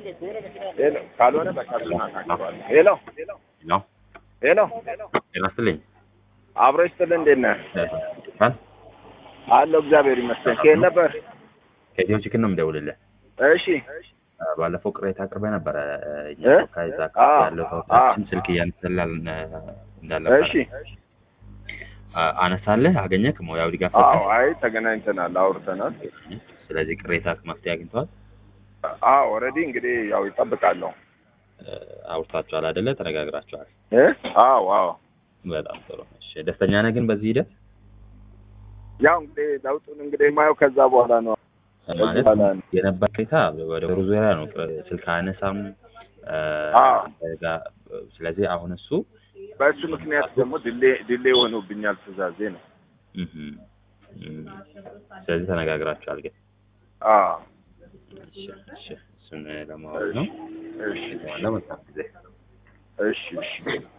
ሄሎ ካልሆነ በቃ እናናግረዋለን። ሄሎ ነው ሄሎ ጤና ይስጥልኝ። አብሮ ይስጥልህ። እንዴት ነህ? ፋን አለሁ እግዚአብሔር ይመስገን። ከየት ነበር? ከኢትዮ ቺክን ነው የምደውልልህ። እሺ ባለፈው ቅሬታ አቅርበ ነበረ። እኛ እ? ከዛ አ- ያለው ተወካዮችን ስልክ እያነሳላል እንዳለ እሺ አነሳለህ አገኘህ ሙያዊ ድጋፍ አዎ ሰጠህ? አይ ተገናኝተናል፣ አውርተናል። ስለዚህ ቅሬታ መፍትሄ አግኝተዋል። አዎ ኦልሬዲ እንግዲህ ያው ይጠብቃለሁ። አውርታችኋል አይደለ? ተነጋግራችኋል። እ? አዎ አዎ በጣም ጥሩ። እሺ ደስተኛ ነህ ግን በዚህ ሂደት ያው እንግዲህ ለውጡን እንግዲህ የማየው ከዛ በኋላ ነው። ማለት በኋላ ነው። የነበር ቅሬታ ወደ ሩ ዙሪያ ነው። ስልክ አነሳም አዎ። ስለዚህ አሁን እሱ በእሱ ምክንያት ደግሞ ድሌ ድሌ ሆኖብኛል ትእዛዜ ነው። እህ፣ እህ፣ ስለዚህ ተነጋግራችኋል ግን አዎ እሺ፣ እሺ፣ እሱን ለማወቅ ነው። እሺ ለመልካም ጊዜ እሺ እሺ